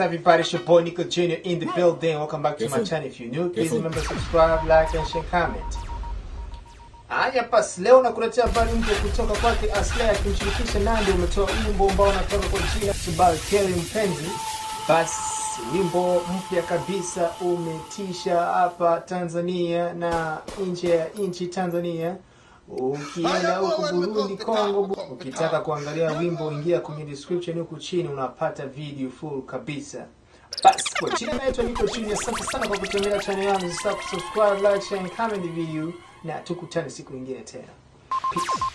everybody? It's your boy Nico Jr. in the building. Welcome back to Yes, my sir. channel. If you're new, please Yes, sir. remember subscribe, like, and share, comment. Haya basi, leo nakuletea habari mpya kutoka kwake Aslay akimshirikisha Nandy. Umetoa wimbo ambao unatoka kwa jina Subal Kelly Mpenzi. Basi wimbo mpya kabisa umetisha hapa Tanzania na nje ya nchi Tanzania. Ukienda huku Burundi, Kongo, bu- ukitaka kuangalia wimbo, ingia kwenye description huku chini, unapata video full kabisa. Basi kwa chini naitwa Nico Junior. Asante sana kwa kutembelea channel yangu. Usisahau kusubscribe, like, share and comment the video, na tukutane siku nyingine tena. Peace.